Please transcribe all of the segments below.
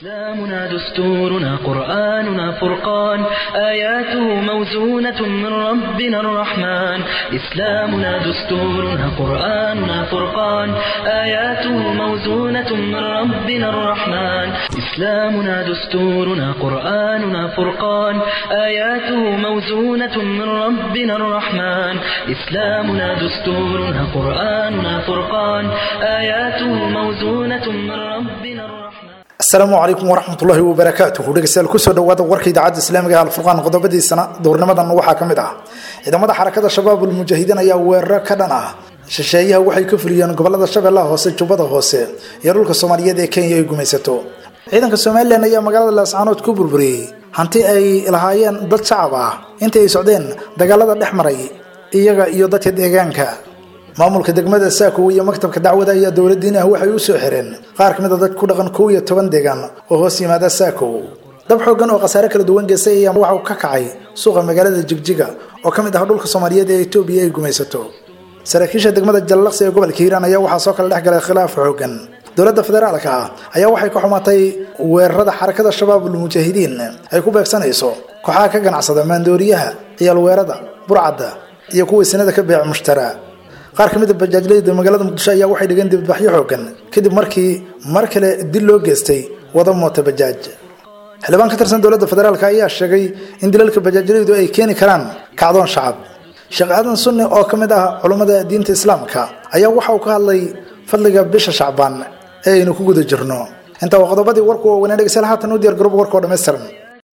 إسلامنا دستورنا قرآننا فرقان آياته موزونة من ربنا الرحمن إسلامنا دستورنا قرآننا فرقان آياته موزونة من ربنا الرحمن إسلامنا دستورنا قرآننا فرقان آياته موزونة من ربنا الرحمن إسلامنا دستورنا قرآننا فرقان آياته موزونة من ربنا الرحمن asalaamu calaykum waraxmatullaahi wabarakaatuhu dhegeystayaal kusoo dhawaada warka idaacadda islaamiga ee alfurqaan qodobadiisana dowrnimadan waxaa ka mid ah ciidamada xarakada shabaab ulmujaahidiin ayaa weeraro ka dhan ah shisheeyaha waxay ka fuliyeen gobolada shabeellaha hoose jubbada hoose iyo dhulka soomaaliyeed ee kenya ay gumaysato ciidanka somalilan ayaa magaalada laascaanood ku burburiyey hanti ay lahaayeen dad shacab ah intii ay socdeen dagaalada dhex maray iyaga iyo dadka deegaanka maamulka degmada saako iyo maktabka dacwada ayaa dowladiin ah waxay u soo xireen qaar kamid a dad ku dhaqan kow iyo toban deegaan oo hoos yimaada saako dab xoogan oo khasaare kala duwan geystay ayaa waxa uu ka kacay suuqa magaalada jigjiga oo ka mid ah dhulka soomaaliyeed ee etoobiya ay gumaysato saraakiisha degmada jallaqsi ee gobolka hiiraan ayaa waxaa soo kala dhex galay khilaaf xoogan dowladda federaalka ah ayaa waxay ka xumaatay weerarada xarakada shabaabul mujaahidiin ay ku beegsanayso kooxaha ka ganacsada maandooriyaha ciyaalweerada burcadda iyo kuwii sinada ka beec mushtara qaar ka mid a bajaajleyda magaalada muqdisho ayaa waxay dhigeen dibadbaxyo xoogan kadib markii mar kale dil loo geystay wada moota bajaaj xildhibaan ka tirsan dowladda federaalk ayaa sheegay in dilalka bajaajleydu ay keeni karaan kacdoon shacab sheekh aadan sunni oo ka mid ah culummada diinta islaamka ayaa waxa uu ka hadlay fadliga bisha shacbaan ee aynu ku guda jirno intaa waa qodobadii warku oo wanaa dhegeystayaal haatan u diyaar garooba warka oo dhammaystiran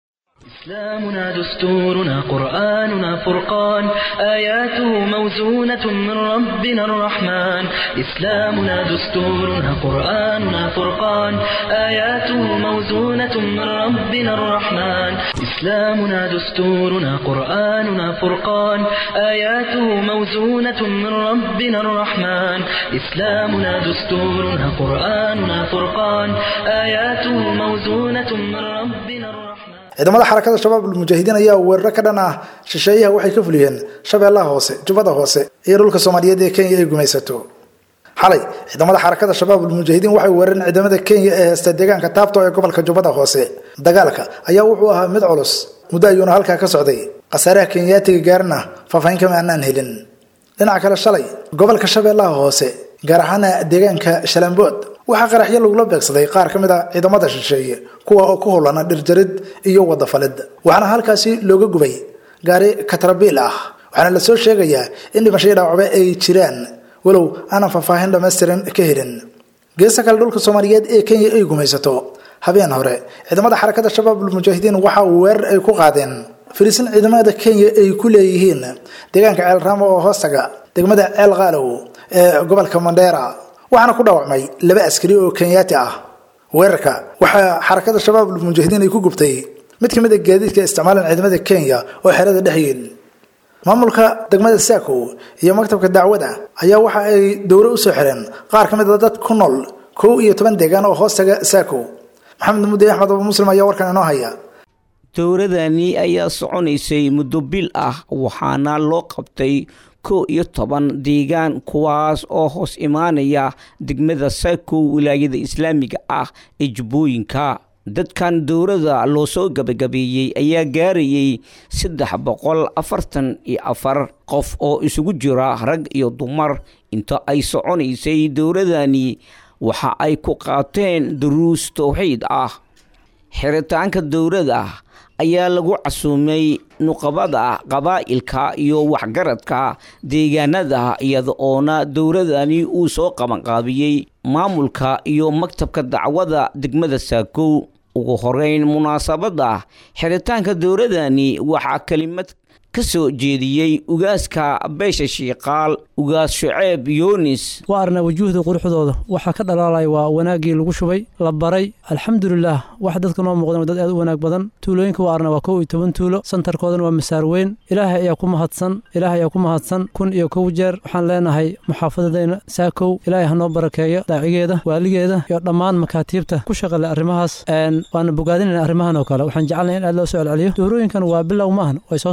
إسلامنا دستورنا قرآننا فرقان آياته موزونة من ربنا الرحمن إسلامنا دستورنا قرآننا فرقان آياته موزونة من ربنا الرحمن إسلامنا دستورنا قرآننا فرقان آياته موزونة من ربنا الرحمن إسلامنا دستورنا قرآننا فرقان آياته موزونة من ربنا الرحمن ciidamada xarakada shabaab ulmujaahidiin ayaa weeraro ka dhan ah shisheeyaha waxay ka fuliyeen shabeellaha hoose jubbada hoose iyo dhulka soomaaliyeed ee kenya ay gumaysato xalay ciidamada xarakada shabaab ulmujaahidiin waxay weerareen ciidamada kenya ee heesta deegaanka taabto ee gobolka jubbada hoose dagaalka ayaa wuxuu ahaa mid culus muddo ayuuna halkaa ka socday khasaaraha kenyaatiga gaarana faahfaahin kama aanaan helin dhinaca kale shalay gobolka shabeellaha hoose gaar ahaana deegaanka shalambood waxaa qaraxyo lagula beegsaday qaar ka mid a ciidamada shisheeye kuwa oo ku howlana dhirjarid iyo wadafalid waxaana halkaasi looga gubay gaari katrabiil ah waxaana lasoo sheegayaa in dhimashadii dhaawacbe ay jiraan walow aanan faahfaahin dhammaystiran ka helin geesta kale dhulka soomaaliyeed ee kenya ay gumaysato habeen hore ciidamada xarakada shabaabul mujaahidiin waxa uu weerar ay ku qaadeen fariisin ciidamada kenya ay ku leeyihiin deegaanka ceel raamo oo hoostaga degmada ceel qaalow ee gobolka mandheera waxaana ku dhaawacmay laba askari oo kenyaati ah weerarka waxaa xarakada shabaabul mujaahidiin ay ku gubtay mid ka mid a gaadiidka isticmaalan ciidamada kenya oo xerada dhex yiil maamulka degmada saako iyo maktabka dacwada ayaa waxa ay dowro usoo xireen qaar ka mid a dad ku nool kow iyo toban deegaan oo hoostaga saako maxamed mudde axmed abu muslim ayaa warkan inoo haya dowradani ayaa soconaysay muddo bil ah waxaana loo qabtay kow iyo toban deegaan kuwaas oo hoos imaanaya degmada saako wilaayada islaamiga ah ee jubbooyinka dadkan dowladda loo soo gabagabeeyey ayaa gaarayay saddex boqol afartan iyo afar qof oo isugu jira rag iyo dumar inta ay soconaysay dowladani waxa ay ku qaateen duruus towxiid ah xiritaanka dowladda ayaa lagu casuumay nuqabada qabaa'ilka iyo waxgaradka deegaanada iyada oona dowladani uu soo qabanqaabiyey maamulka iyo maktabka dacwada degmada saakow ugu horeyn munaasabadda xiritaanka dowladani waxaa kelimad ka soo jeediyey ugaaska beesha shiiqaal ugaas shuceeb yoonis waa arnaa wujuuhda quruxdooda waxaa ka dhalaalaya waa wanaaggii lagu shubay la baray alxamdulilaah wax dadka noo muuqdan dad aad u wanaag badan tuulooyinka waa arna waa kow iyo toban tuulo santarkoodana waa masaar weyn ilaahay ayaa ku mahadsan ilaahay ayaa ku mahadsan kun iyo kow jeer waxaan leenahay muxaafadadayna saakow ilaahay hanoo barakeeyo daacigeeda waaligeeda iyo dhammaan makaatiibta ku shaqale arrimahaas waana bogaadinayna arrimahan oo kale waxaan jecelnay in aad loo soo celceliyo doorooyinkan waa bilow maahan way soo socdeen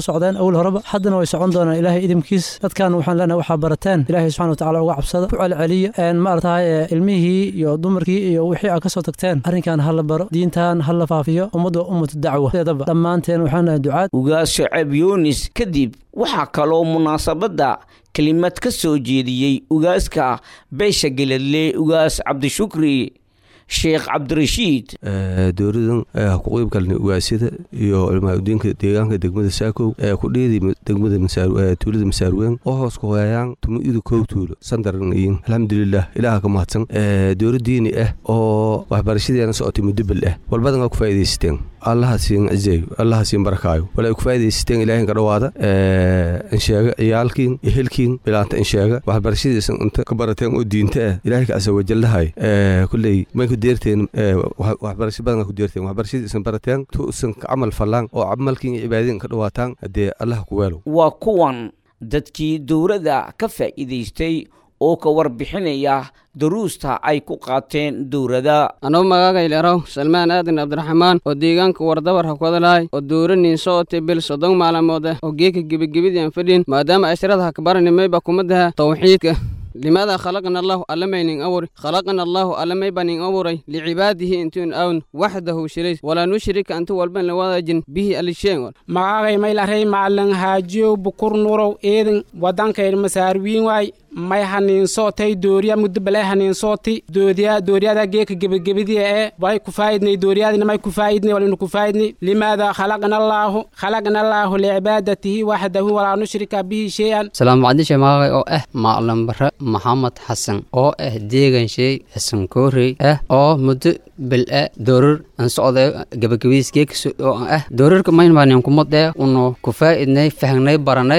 awal horeba haddana way socon doonaan ilaahay idimkiis dadkan waxaan leenahay waxaa barateen ilaahay subxana watacaala uga cabsada ku celceliya maaratahay ilmihii iyo dumarkii iyo wixii aad ka soo tagteen arrinkan ha la baro diintan ha la faafiyo ummaddu waa ummatu dacwa sideedaba dhammaanteen waxaan nahay ducaad ugaas shaceeb yunis kadib waxaa kaloo munaasabadda kelimad ka soo jeediyey ugaaska beesha geladle ugaas cabdishukri sheekh cabdirashiid dowladan ku qeyb galnay ugaasyada iyo culmaaudiinka deegaanka degmada saakow ee ku dheedi degmada tuulada masaarweyn oo hoos ku hoyayaan tumuidu kow tuulo sandarnayin alxamdulilah ilaaha ka mahadsan dowla diini ah oo waxbarashadeena socotay muddo bel ah walbadan aa ku faa'iidaysateen allaha siin cizeeyo allaha siin barakaayo wala ay ku faa'iidaysateen ilaahin ka dhowaada insheega ciyaalkiin ehelkiin bilaanta insheega waxbarashadiisan inta ka barateen oo diinta ah ilaahay ka asa wajallahay kulley may ku deerteen waxbarasho badan ku deerteen waxbarashadiisan barateen tuusan ka camal fallaan oo camalkiin iyo cibaadadiin ka dhawaataan haddee allaha ku weelo waa kuwan dadkii dowladda ka faa'iidaystay oo ka warbixinaya daruusta ay ku qaateen dowladda anugu magaagaylerow salmaan aadan cabdiraxmaan oo deegaanka wardabar hakwadalahay oo dowra niinso otay bil soddon maalmood ah oo geeka gebagabidii aan fadhin maadaama ashrada hakbaranimeyba kumadaha tawxiidka limaada khalaqna allahu allamaynin awuri khalaqna allahu allamaybanin awuray licibaadihi intuun awn waxdahu shilays walaa nushrika antu walban lawadaajin bihi alisheen magaagay maylarey macalin haajiyow bukur nurow eedin wadankayr masaarwiin waay may haniinsootay dooriya muddo balay haniinsooti doodiya dooriyada geeka gebagabadiya ee way ku faa'idnay dooriyadina may ku faa'idnay walinu ku faa'idnay limaada khalaqna allaahu khalaqna allaahu licibaadatihi waxdahu walaa nushrika bihi shay-an salaamacdisha magaagay oo ah macalin bare maxamed xasan oo ah deegan shay xasan koorey ah oo muddo bel a doorar aan socday gebagabadiis geeka oo ah doorarka maynbaanin kumadee unu ku faa'idnay fahnay baranay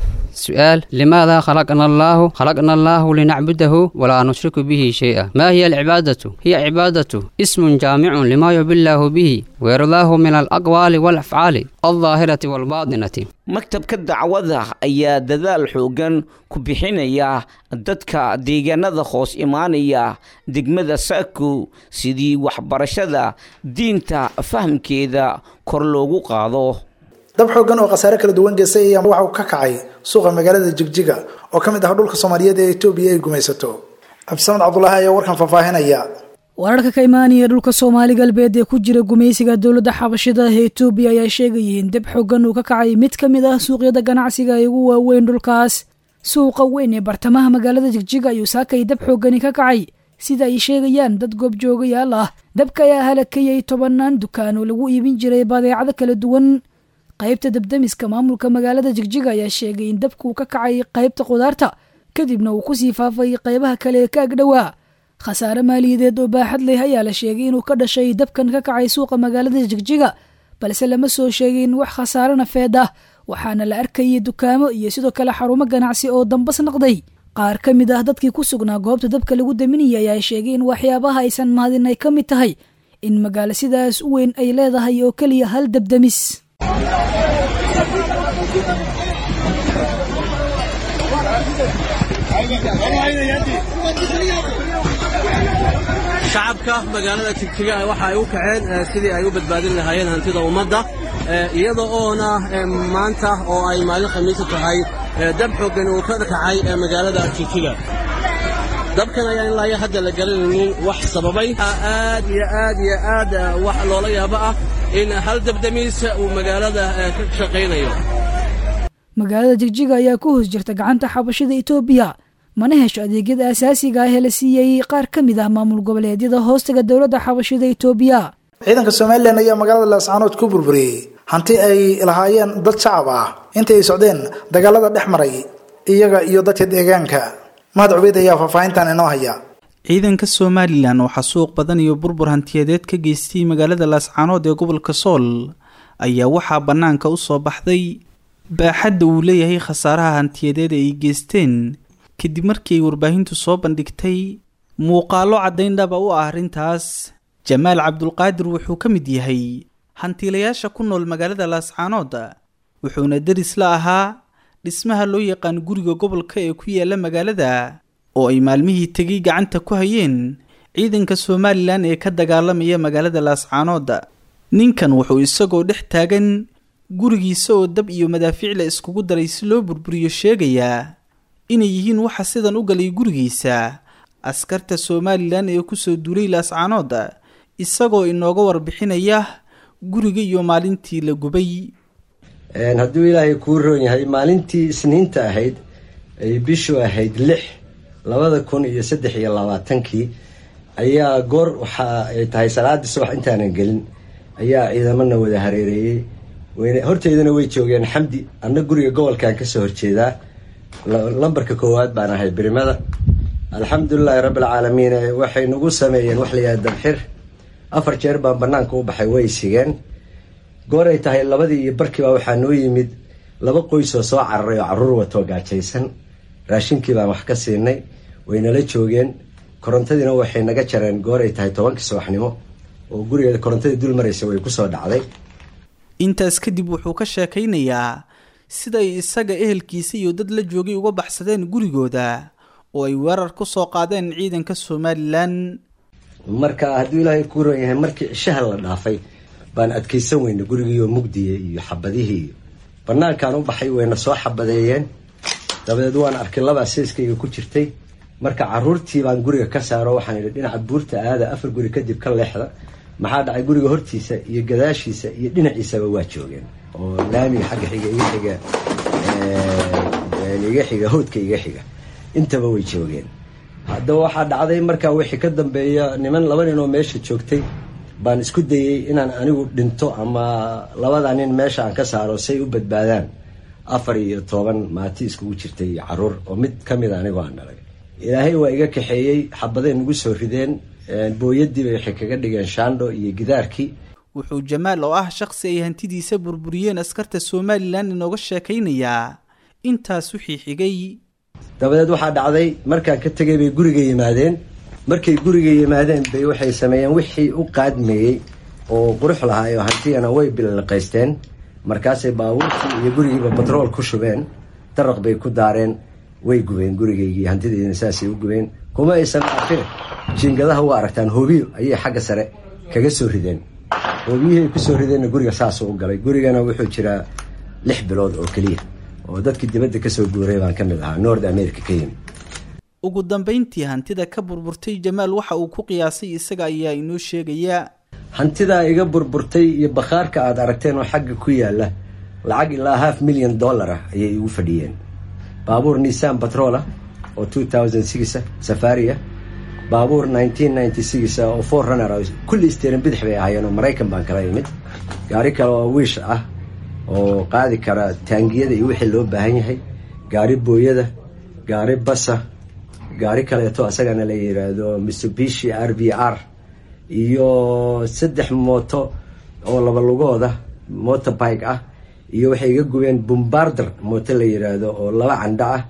سؤال لماذا خلقنا الله خلقنا الله لنعبده ولا نشرك به شيئا ما هي العبادة هي عبادة اسم جامع لما يحب الله به ويرضاه من الأقوال والأفعال الظاهرة والباطنة maktabka dacwada ayaa dadaal xoogan ku bixinaya dadka deegaanada hoos imaanaya degmada saako sidii waxbarashada diinta fahamkeeda kor loogu qaado dab xoogan oo khasaare kala duwan geystay ayaa waxa uu ka kacay suuqa magaalada jigjiga oo ka mid ah dhulka soomaaliyeed ee etoobiya ay gumaysato cabdisamed cabdulaahi ayaa warkan faahfaahinaya wararka ka imaanaya dhulka soomaali galbeed ee ku jira gumaysiga dowladda xabashida ee etoobiya ayaa sheegayay in dab xoogan uu ka kacay mid ka mid ah suuqyada ganacsiga ee ugu waaweyn dhulkaas suuqa weyn ee bartamaha magaalada jigjiga ayuu saakay dab xoogani ka kacay sida ay sheegayaan dad goobjoogayaal ah dabka ayaa halakayay tobanaan dukaan oo lagu iibin jiray badeecado kala duwan qaybta dabdamiska maamulka magaalada jigjiga ayaa sheegay in dabkuu ka kacay qaybta khudaarta kadibna uu kusii faafay qaybaha kale ee ka agdhowaa khasaare maaliyadeed oo baaxad leh ayaa la sheegay inuu ka dhashay dabkan ka kacay suuqa magaalada jigjiga balse lama soo sheegin wax khasaare nafeed ah waxaana la arkayay dukaamo iyo sidoo kale xarumo ganacsi oo dambas naqday qaar ka mid ah dadkii ku sugnaa goobta dabka lagu daminayay ayaa sheegay in waxyaabaha aysan mahadin ay ka mid tahay in magaalo sidaas u weyn ay leedahay oo keliya hal dabdamis shacabka magaalada jigjiga waxa ay u kaceen sidii ay u badbaadin lahaayeen hantida ummadda iyada oona maanta oo ay maalin khamiisa tahay dab xooggan uu ka kacay magaalada jigjiga dabkan ayaan ilaa hadda la garanaynin wax sababay aad iyo aad iyo aad wax loola yaabo ah in hal dabdamiis uu magaalada ka shaqaynayo magaalada jigjiga ayaa ku hoos jirta gacanta xabashida etoobiya mana hesho adeegyada asaasiga ah ee la siiyey qaar ka mid ah maamul goboleedyada hoostaga dowladda xabashida etoobiya ciidanka somalilan ayaa magaalada laascaanood ku burburiyey hanti ay lahaayeen dad shacab ah intii ay socdeen dagaalada dhex maray iyaga iyo dadka deegaanka mahad cubeyd ayaa faahfaahintan inoo haya ciidanka somalilan waxaa suuq badan iyo burbur hantiyadeed ka geystay magaalada laascaanood ee gobolka sool ayaa waxaa bannaanka u soo baxday baaxadda uu leeyahay khasaaraha hantiyadeed ee ay geysteen kadib markii ay warbaahintu soo bandhigtay muuqaallo caddayn dhaba u ah arrintaas jamaal cabdulqaadir wuxuu ka mid yahay hantiilayaasha ku nool magaalada laascaanood wuxuuna deris la ahaa dhismaha loo yaqaan guriga gobolka ee ku yaala magaalada oo ay maalmihii tegay gacanta ku hayeen ciidanka somalilan ee ka dagaalamaya magaalada laascaanood ninkan wuxuu isagoo dhex taagan gurigiisa oo dab iyo madaafiicla iskugu daray si loo burburiyo sheegayaa inay yihiin waxa sidan u galay gurigiisa askarta somalilan ee kusoo duulay laascaanood isagoo inooga warbixinaya guriga iyo maalintii la gubay hadduu ilaahay kuu roon yahay maalintii isniinta ahayd ay bishu ahayd lix labada kun iyo saddex iyo labaatankii ayaa goor waxa ay tahay salaadii subax intaanan gelin ayaa ciidamana wada hareereeyey horteydana way joogeen xamdi anna guriga gobolkan kasoo horjeedaa lambarka koowaad baan ahay birimada alxamdulilaahi rabbilcaalamiin waxay nagu sameeyeen wax layaha dabxir afar jeer baan banaanka u baxay way sigeen goor ay tahay labadii iyo barkiiba waxaa noo yimid laba qoysoo soo cararay oo caruur watoo gaajaysan raashinkii baan wax ka siinay waynala joogeen korontadiina waxay naga jareen goor ay tahay tobankii subaxnimo oo gurigeeda korontadii dul maraysa way kusoo dhacday intaas kadib wuxuu ka sheekaynayaa siday isaga ehelkiisa iyo dad la joogay uga baxsadeen gurigooda oo ay weerar ku soo qaadeen ciidanka somalilan marka hadduu ilaahay kuu roon yahay markii cishaha la dhaafay baan adkaysan weyna gurigiioo mugdiya iyo xabadihii iyo banaankaan u baxay wayna soo xabadeeyeen dabadeed waan arkay labaa seeskayga ku jirtay marka caruurtii baan guriga ka saaro waxaan idhi dhinaca buurta aada afar guri kadib ka leexda maxaa dhacay guriga hortiisa iyo gadaashiisa iyo dhinaciisaba waa joogeen oo laamiga xagga xiga iga xiga iga xiga howdka iga xiga intaba way joogeen haddaba waxaa dhacday markaa wixii ka dambeeya niman laba nin oo meesha joogtay baan isku dayey inaan anigu dhinto ama labada nin meesha aan ka saaro say u badbaadaan afar iyo toban maati iskugu jirtay iyo caruur oo mid ka mid a anigoo aan dhalay ilaahay waa iga kaxeeyey xabaday nagu soo rideen booyadiiba waxay kaga dhigeen shaandho iyo gidaarkii wuxuu jamaal oo ah shaqsi ay hantidiisa burburiyeen askarta somalilan inooga sheekaynayaa intaas wixii xigay dabadeed waxaa dhacday markaan ka tegay bay guriga yimaadeen markay guriga yimaadeen bay waxay sameeyeen wixii u qaadmeeyey oo qurux lahaayo hantiyana way billiqaysteen markaasay baabuurkii iyo gurigiiba batrool ku shubeen daraq bay ku daareen way gubeen gurigaygii hantideedina saasay u gubeen kuma aysan dhaafin jiingadaha u aragtaan hoobiyo ayay xagga sare kaga soo rideen hoobiyihii ay kusoo rideenna guriga saasuu u galay gurigana wuxuu jiraa lix bilood oo keliya oo dadkii dibadda kasoo guuray baan ka mid ahaa nord america ka yimi ugu dambayntii hantida ka burburtay jamaal waxa uu ku qiyaasay isaga ayaa inoo sheegayaa hantidaa iga burburtay iyo bakhaarka aad aragteen oo xagga ku yaala lacag ilaa half million dollar ah ayay igu fadhiyeen baabuur nissan batrola oo two thousand six safari ah baabuur nineteen ninety six oo four runner kulli isteerin bidix bay ahaayeen oo maraykan baan kala imid gaari kale oo wiish ah oo qaadi kara taangiyada iyo wixii loo baahan yahay gaari booyada gaari basa gaari kaleeto asagana la yiraahdo mitsubishi r v r iyo saddex mooto oo laba lugooda motorbike ah iyo waxay iga gubeen bombarder mooto la yiraahdo oo laba candho ah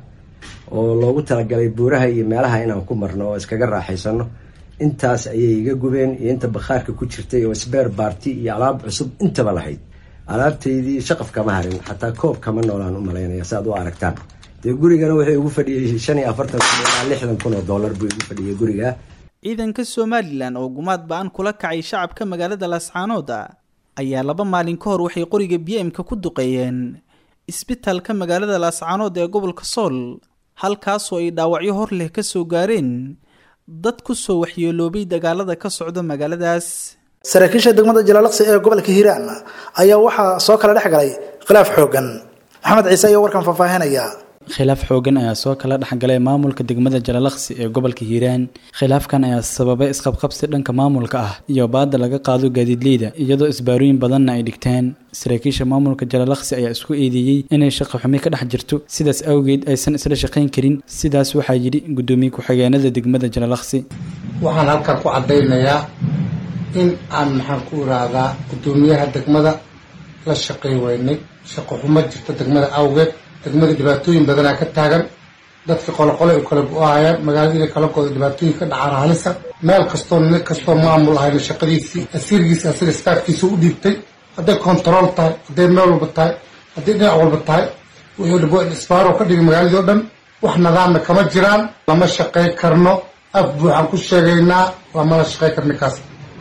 oo loogu talagalay buuraha iyo meelaha inaan ku marno oo iskaga raaxaysano intaas ayay iga gubeen iyo inta bakhaarka ku jirtay oo sbeer baarti iyo alaab cusub intaba lahayd alaabtaydii shaqaf kama harin xataa koob kama noolaan u malaynaya si aad u aragtaan dee gurigana wuxuu igu fadhiyey shan iyo afartan kun ilaa lixdan kun oo dollar buu igu fadhiyey guriga ciidanka somalilan oo gumaad ba-an kula kacay shacabka magaalada laascaanood ayaa laba maalin ka hor waxay qoriga b m-ka ku duqeeyeen isbitaalka magaalada laascaanood ee gobolka sool halkaasoo ay dhaawacyo hor leh ka soo gaareen dad ku soo waxyeeloobay dagaalada ka socda magaaladaas saraakiisha degmada jalaalaqsi ee gobolka hiiraan ayaa waxaa soo kala dhex galay khilaaf xoogan maxamed ciise ayaa warkan faahfaahinaya khilaaf xoogan ayaa soo kala dhexgalay maamulka degmada jalalaqsi ee gobolka hiiraan khilaafkan ayaa sababay isqabqabsi dhanka maamulka ah iyo baada laga qaado gaadiidleyda iyadoo isbaarooyin badanna ay dhigteen saraakiisha maamulka jalalaqsi ayaa isku eedeeyey inay shaqo xumi ka dhex jirto sidaas awgeed aysan isla shaqayn karin sidaas waxaa yidhi gudoomiye ku-xigeenada degmada jalalaqsi waxaan halkan ku caddaynayaa in aan maxaan ku iraadaa guddoomiyaha degmada la shaqay weynay shaqo xumo jirta degmada awgeed degmada dhibaatooyin badanaa ka taagan dadka qoloqole u kala go-ahayaan magaalada inay kala gooda dhibaatooyin ka dhacaan halisa meel kastoo nin kastoo maamul ahayna shaqadiisii asiirgiisi asaga staafkiisa u dhiibtay hadday kontarool tahay hadday meel walba tahay hadday dhinac walba tahay wuxuu dhabo isbaaro ka dhigay magaaladii o dhan wax nidaamna kama jiraan lama shaqay karno af buuxaan ku sheegaynaa lamala shaqay karna kaas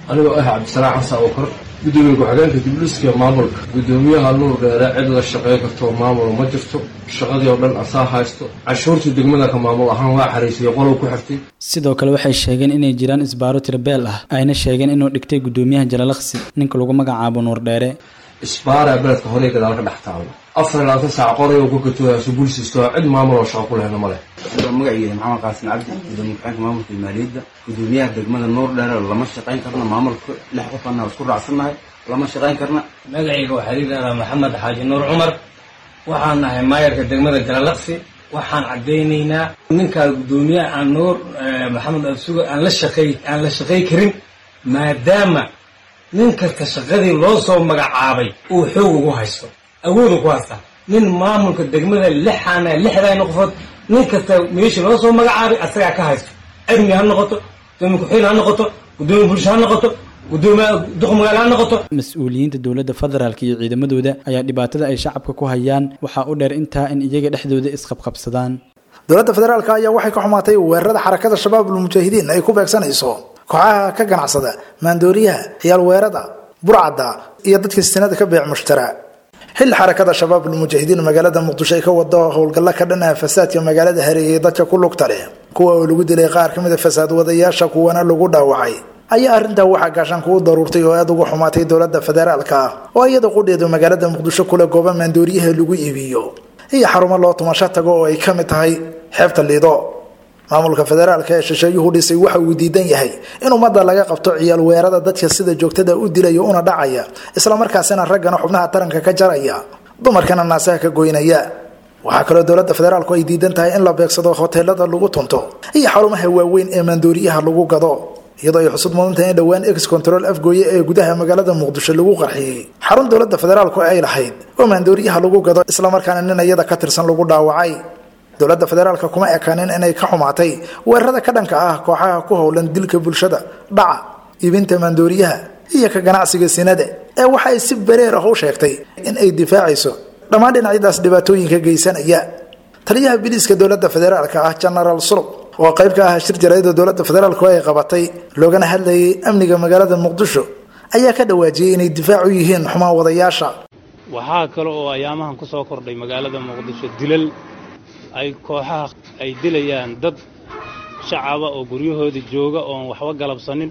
anigoo ah cabdisalaax xasan oo kor gudoomiye ku-xigeenka dibdhiska maamulka gudoomiyaha nuur dheere cid la shaqeyn kartoo maamul ma jirto shaqadii oo dhan asaa haysto cashuurtii degmada ka maamul ahaan waa xariisiyey qolow ku xirtay sidoo kale waxay sheegeen inay jiraan isbaaro tirabeel ah ayna sheegeen inuu dhigtay gudoomiyaha jalalaqsi ninka lagu magacaabo nuur dheere isbaara beledka horey gadaal ka dhex taalo afar iyo labaatan saac qoray oo ku katooyaaso bulsisto cid maamul oo shaqo ku lehna ma leh magaciisa maxamed qaasin cabdi gudoomiye ku-xigeenka maamulka maaliyadda gudoomiyaha degmada nuur dheere lama shaqayn karna maamulka lix qofana isku raacsannahay lama shaqayn karna magacayga waxaa liidhahaa maxamed xaaji nuur cumar waxaan nahay maayarka degmada jalalaqsi waxaan caddaynaynaa ninkaa gudoomiyaha aan nuur maxamed absuga aan la shaqey aan la shaqay karin maadaama nin kasta shaqadii loo soo magacaabay uu xoog ugu haysto awoodu ku haystaa nin maamulka degmada lixaana lixdayna qofood nin kasta meeshii loo soo magacaabay asagaa ka haysto amni ha noqoto gudoomiye ku-xigeen ha noqoto gudoomiye bulsho ha noqoto gudoomiye duq magaalo ha noqoto mas-uuliyiinta dowladda federaalk iyo ciidamadooda ayaa dhibaatada ay shacabka ku hayaan waxaa u dheer intaa in iyaga dhexdooda isqabqabsadaan dowladda federaalk ayaa waxay ka xumaatay weerarada xarakada shabaabul mujaahidiin ay ku beegsanayso kooxaha ka ganacsada maandooriyaha ciyaal weerada burcadda iyo dadka sinada ka beec mushtara xilli xarakada shabaabul mujaahidiin magaalada muqdisho ay ka wado howlgalla ka dhan ah fasaadka magaalada hareeyay dadka ku lugta leh kuwa oo lagu dilay qaar ka mid a fasaad wadayaasha kuwana lagu dhaawacay ayaa arrintaa waxaa gaashaan kugu daruurtay oo aada uga xumaatay dowladda federaalka ah oo iyada qudheedu magaalada muqdisho kule gooba maandooriyaha lagu iibiyo iyo xarumo loo tumasho tago oo ay ka mid tahay xeebta liido maamulka federaalka ee shisheeyuhu dhisay waxa uu diidan yahay in ummadda laga qabto ciyaal weerada dadka sida joogtada u dilaya una dhacaya islamarkaasina raggana xubnaha taranka ka jaraya dumarkana naasaha ka goynaya waxaa kaloo dowladda federaalku ay diidan tahay in la beegsado hoteelada lagu tunto iyo xarumaha waaweyn ee maandooriyaha lagu gado iyadoo ay xusud mudan tahay in dhowaan ex control afgooye ee gudaha magaalada muqdisho lagu qarxiyey xarun dowladda federaalku ay lahayd oo maandooriyaha lagu gado islamarkaana nin iyada ka tirsan lagu dhaawacay dowladda federaalka kuma ekaanin inay ka xumaatay weerarada ka dhanka ah kooxaha ku howlan dilka bulshada dhaca iibinta maandooriyaha iyo ka ganacsiga sinada ee waxa ay si bareer ah u sheegtay in ay difaacayso dhammaan dhinacyadaas dhibaatooyinka geysanaya taliyaha biliiska dowladda federaalka ah genaraal sulub oo qayb ka ah shir jaraa'ida dowladda federaalku ay qabatay loogana hadlayay amniga magaalada muqdisho ayaa ka dhawaajiyey inay difaac u yihiin xumaan wadayaasha waxaa kale oo ayaamahan ku soo kordhay magaalada muqdisho dilal ay kooxaha ay dilayaan dad shacaba oo guryahooda jooga oon waxba galabsanin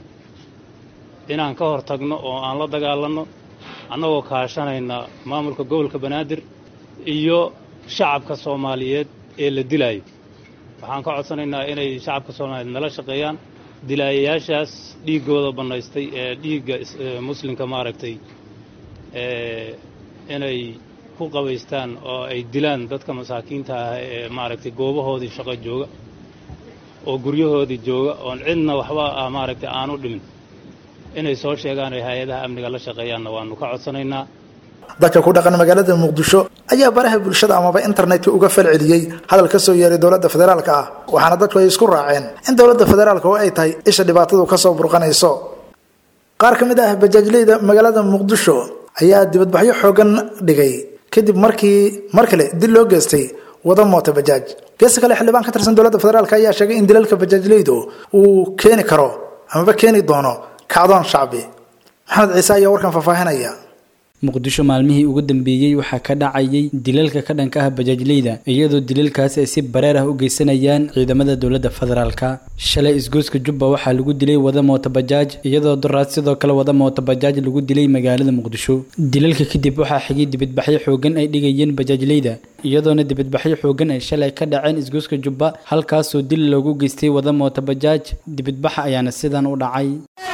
inaan ka hor tagno oo aan la dagaalanno annagoo kaashanayna maamulka gobolka banaadir iyo shacabka soomaaliyeed ee la dilaayo waxaan ka codsanaynaa inay shacabka soomaaliyeed nala shaqeeyaan dilaayayaashaas dhiiggooda bannaystay ee dhiigga muslimka maaragtay inay ku qabaystaan oo ay dilaan dadka masaakiinta ah ee maaragtay goobahoodii shaqo jooga oo guryahoodii jooga oon cidna waxba ah maaragtay aanu dhimin inay soo sheegaan ay hay-adaha amniga la shaqeeyaanna waannu ka codsanaynaa dadka ku dhaqan magaalada muqdisho ayaa baraha bulshada amaba internetka uga falceliyey hadal ka soo yeeray dowladda federaalka ah waxaana dadku ay isku raaceen in dowladda federaalka oo ay tahay isha dhibaatadu kasoo burqanayso qaar ka mid ah bajaajleyda magaalada muqdisho ayaa dibadbaxyo xoogan dhigay kadib markii mar kale dil loo geystay wada moota bajaaj geesta kale xildhibaan ka tirsan dowladda federaalk ayaa sheegay in dilalka bajaajleydu uu keeni karo amaba keeni doono kacdoon shacbi maxamed ciise ayaa warkan faahfaahinaya muqdisho maalmihii ugu dambeeyey waxaa ka dhacayay dilalka ka dhanka ah bajaajleyda iyadoo dilalkaasi ay si bareer ah u geysanayaan ciidamada dowladda federaalka shalay isgoyska jubba waxaa lagu dilay wada moota bajaaj iyadoo duraad sidoo kale wada moota bajaaj lagu dilay magaalada muqdisho dilalka kadib waxaa xigay dibadbaxyo xoogan ay dhigayeen bajaajleyda iyadoona dibadbaxyo xoogan ay shalay ka dhaceen isgoyska jubba halkaasoo dil loogu geystay wada moota bajaaj dibadbaxa ayaana sidan u dhacay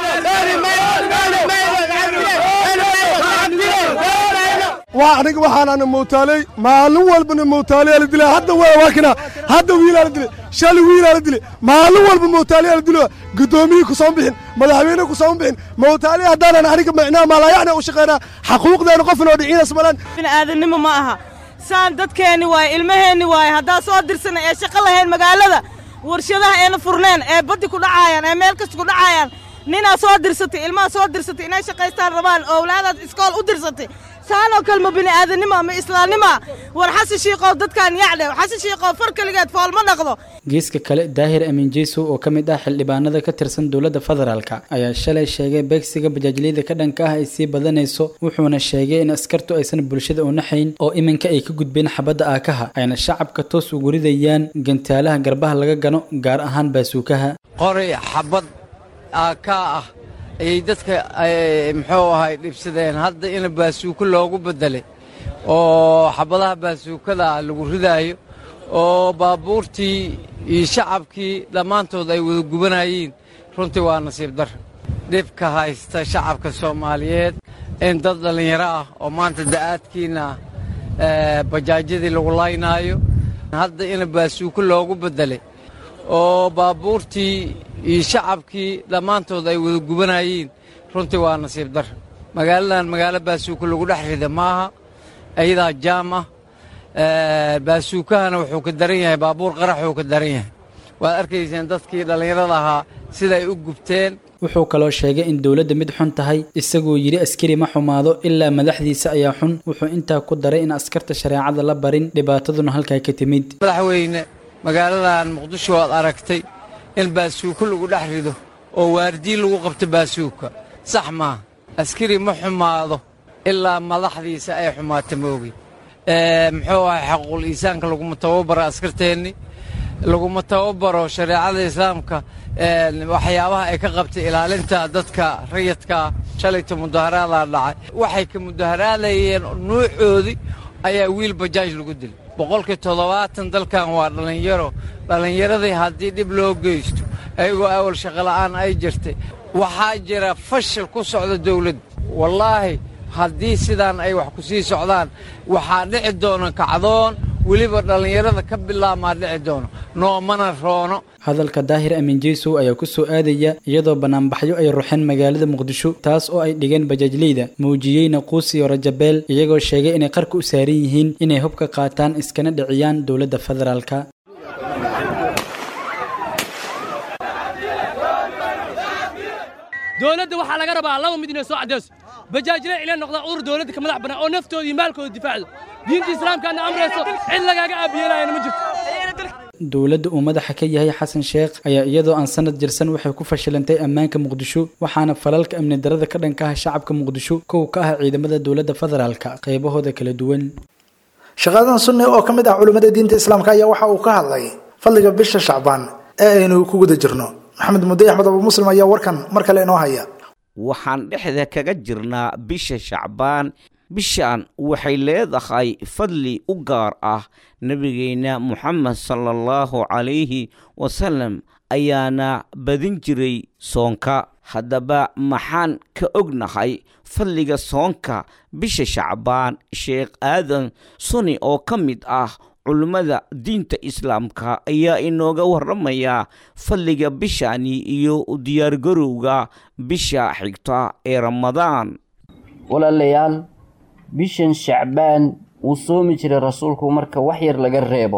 waa aniga waxaanana mootaaley maalin walbana mootaaleyaa la dilaa hadda waa waakina hadda wiilaa la dilay shali wiilaa la dilay maalin walba mootaaleyaa la dilo guddoomiyii ku soo bixin madaxweyne ku soo bixin mootaale haddaanan aniga micnaa maalayacna u shaqaynaa xaquuqdeena qof inoo dhiciinas malan bini'aadannimo ma aha saan dadkeenni waaye ilmaheenni waaye haddaa soo dirsana ee shaqo lahayn magaalada warshadaha eena furneen ee baddi ku dhacaayaan ee meel kasta ku dhacaayaan ninaa soo dirsatay ilmaha soo dirsatay inay shaqaystaan rabaan owlaadaad iskool u dirsatay saanoo kale ma bini'aadanimo ma islaamnimo war xasan shiiqow dadkan yacdhe xasan shiiqow far keligeed fool ma dhaqdo geeska kale daahir amiin jeysow oo ka mid ah xildhibaanada ka tirsan dowladda federaalka ayaa shalay sheegay beegsiga bajaajliyada ka dhanka ah ay sii badanayso wuxuuna sheegay in askartu aysan bulshada u naxayn oo iminka ay ka gudbeen xabadda aakaha ayna shacabka toos ugu ridayaan gantaalaha garbaha laga gano gaar ahaan baasuukaha qoray xabad aakaa ah ayay dadka muxuu ahay dhibsadeen hadda in baasuuko loogu beddelay oo xabadaha baasuukada lagu ridaayo oo baabuurtii iyo shacabkii dhammaantood ay wada gubanayeen runtii waa nasiib dar dhibka haysta shacabka soomaaliyeed in dad dhallinyaro ah oo maanta da'aadkiina bajaajyadii lagu laynaayo hadda in baasuuko loogu beddelay oo baabuurtii iyo shacabkii dhammaantood ay wada gubanayeen runtii waa nasiib dar magaaladan magaalo baasuuko lagu dhex rida maaha ayadaa jaam ah baasuukahana wuxuu ka daran yahay baabuur qaraxuu ka daran yahay waad arkayseen dadkii dhallinyarada ahaa siday u gubteen wuxuu kaloo sheegay in dowladda mid xun tahay isagoo yidhi askari ma xumaado ilaa madaxdiisa ayaa xun wuxuu intaa ku daray in askarta shareecada la barin dhibaataduna halkaa ka timid madaxweyne magaaladan muqdisho waad aragtay in baasuuko lagu dhex rido oo waardiin lagu qabto baasuuka sax maaha askari ma xumaado ilaa madaxdiisa ay xumaata moogi muxuu ahay xaquul iisaanka laguma tababaro askarteenni laguma tababaro shareecada islaamka waxyaabaha ay ka qabtay ilaalinta dadka rayadka shalayta mudaharaadaa dhacay waxay ka mudaharaadayeen nuucoodii ayaa wiil bajaaj lagu dilay boqolkii toddobaatan dalkan waa dhallinyaro dhallinyaradii haddii dhib loo geysto ayagoo awal shaqola'aan ay jirtay waxaa jira fashil ku socda dawladda wallaahi haddii sidaan ay wax ku sii socdaan waxaa dhici doona kacdoon weliba dhallinyarada ka bilaabmaa dhici doono noomana roono hadalka daahir amiin jeysow ayaa ku soo aadaya iyadoo banaanbaxyo ay ruxeen magaalada muqdisho taas oo ay dhigeen bajaajleyda muujiyeyna quusiyo rajabeel iyagoo sheegay inay qarka u saaran yihiin inay hub ka qaataan iskana dhiciyaan dowladda federaalka dowladda waxaa laga rabaa laba mid inay soo caddayso bajaajle ila noqdaa urur dowladda ka madax bannaan oo naftooda iyo maalkooda difaacdo diinta islaamkaana amrayso cid lagaaga aabiyeelaayana ma jirto dowladda uu madaxa ka yahay xasan sheekh ayaa iyadoo aan sanad jirsan waxay ku fashilantay ammaanka muqdisho waxaana falalka amni darada ka dhanka ah shacabka muqdisho kow ka ah ciidamada dowladda federaalka qaybahooda kala duwan shaqaadan sunni oo ka mid ah culimmada diinta islaamka ayaa waxa uu ka hadlay fadliga bisha shacbaan ee aynu ku guda jirno maxamed mudde axmed abu muslim ayaa warkan mar kale inoo haya waxaan dhexda kaga jirnaa bisha shacbaan bishan waxay leedahay fadli u gaar ah nebigeenna moxamed sala allahu calayhi wasalam ayaana badin jiray soonka haddaba maxaan ka ognahay fadliga soonka bisha shacbaan sheekh aadan suni oo ka mid ah culimmada diinta islaamka ayaa inooga warramaya fadliga bishani iyo diyaargarowga bisha xigta ee ramadaan walaalayaal bishan shacbaan wuu soomi jiray rasuulku marka wax yar laga reebo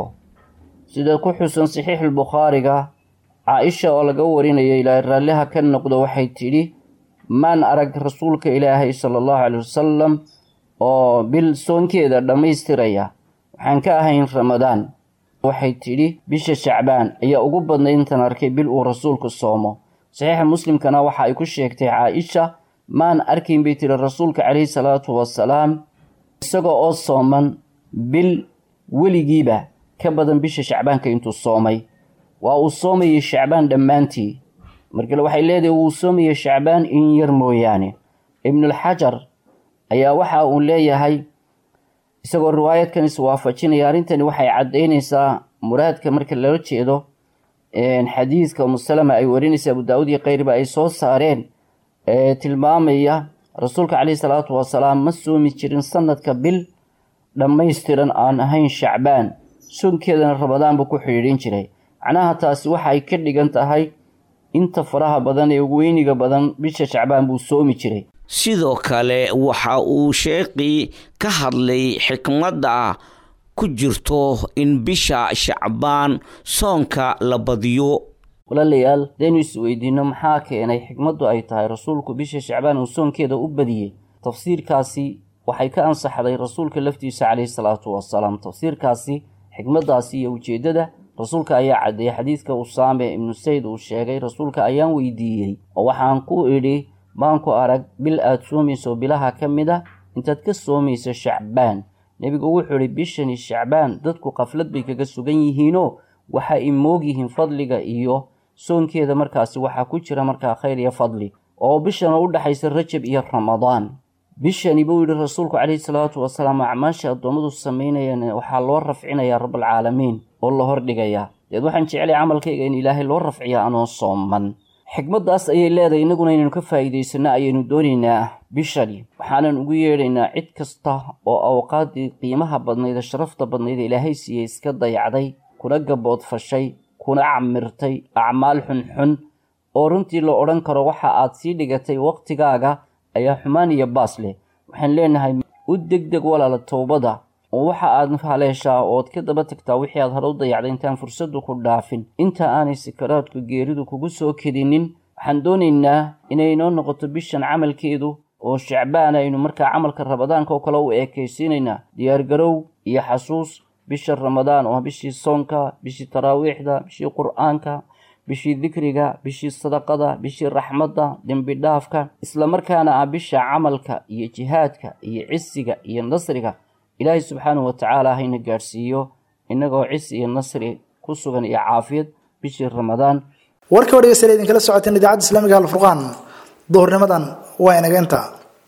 sida ku xusan saxiixulbukhaariga caa-isha oo laga warinayo ilaahay raalliha ka noqdo waxay tidhi maan arag rasuulka ilaahay sala allahu caley wasalam oo bil soonkeeda dhammaystiraya waxaan ka ahayn ramadaan waxay tidhi bisha shacbaan ayaa ugu badnay intaan arkay bil uu rasuulku soomo saxiixa muslimkana waxa ay ku sheegtay caa-isha maan arkayn bay tidhi rasuulka caleyhi salaatu wasalaam isagoo oo sooman bil weligiiba ka badan bisha shacbaanka intuu soomay waa uu soomayay shacbaan dhammaantii markale waxay leedahay wuu soomayay shacbaan in yar mooyaane ibnulxajar ayaa waxa uu leeyahay isagoo riwaayadkan iswaafajinaya arrintani waxay caddaynaysaa muraadka marka lala jeedo xadiidka umusalama ay warinaysa abu daawud iyo keyriba ay soo saareen ee tilmaamaya rasuulka caleyhi salaatu wasalaam ma soomi jirin sanadka bil dhammaystiran aan ahayn shacbaan soonkeedana ramadaan buu ku xidhiidhin jiray macnaha taasi waxa ay ka dhigan tahay inta faraha badan ee weyniga badan bisha shacbaan buu soomi jiray sidoo kale waxa uu sheekhii ka hadlay xikmadda ku jirto in bisha shacbaan soonka la badiyo walaalayaal hadaynu isweydiinno maxaa keenay xikmaddu ay tahay rasuulku bisha shacbaan uu soonkeeda u badiyey tafsiirkaasi waxay ka ansaxday rasuulka laftiisa caleyhi salaatu wasalaam tafsiirkaasi xikmaddaasi iyo ujeeddada rasuulka ayaa caddeeyey xadiidka usaame ibnu sayd uu sheegay rasuulka ayaan weydiiyey oo waxaan ku idhi baan ku arag bil aad soomayso bilaha ka mid a intaad ka soomayso shacbaan nebigu wuxuu idhi bishani shacbaan dadku qaflad bay kaga sugan yihiinoo waxa ay moog yihiin fadliga iyo soonkeeda markaasi waxaa ku jira markaa khayr iyo fadli oo bishana u dhexaysa rajab iyo ramadaan bishani buu yidhi rasuulku caleyhi salaatu wasalaam acmaasha addoommadu samaynayaan waxaa loo rafcinayaa rabaalcaalamiin oo la hordhigayaa deed waxaan jeclay camalkayga in ilaahay loo rafciya anoon sooman xikmaddaas ayay leedahay innaguna inaynu ka faa'iidaysanno ayaynu doonaynaa bishani waxaanan ugu yeedhaynaa cid kasta oo awqaaddii qiimaha badnayd ee sharafta badnayd ee ilaahay siiyey iska dayacday kuna gaboodfashay kuna camirtay acmaal xunxun oo runtii la odhan karo waxa aad sii dhigatay wakhtigaaga ayaa xumaan iyo baas leh waxaan leenahay u degdeg walaala towbada oo waxa aad haleeshaa ood ka daba tagtaa wixii aad hore u dayacday intaan fursaddu ku dhaafin inta aanay sakaraadku geeridu kugu soo kedinin waxaan doonaynaa inay inoo noqoto bishan camalkeedu oo shacbaan aynu markaa camalka ramadaanka oo kale u eekaysiinaynaa diyaargarow iyo xasuus bisha ramadaan oo bishii soonka bishii taraawiixda bishii qur-aanka bishii dikriga bishii sadaqada bishii raxmadda dembi dhaafka islamarkaana ah bisha camalka iyo jihaadka iyo cisiga iyo nasriga ilaahay subxaanahu watacaala hayna gaadhsiiyo innagoo cisi iyo nasri ku sugan iyo caafiyad bishii ramadaan warka wadhegeystayaal idinkala socoteen idaacadda islaamiga alfurqaan duhurnimadan waa inageenta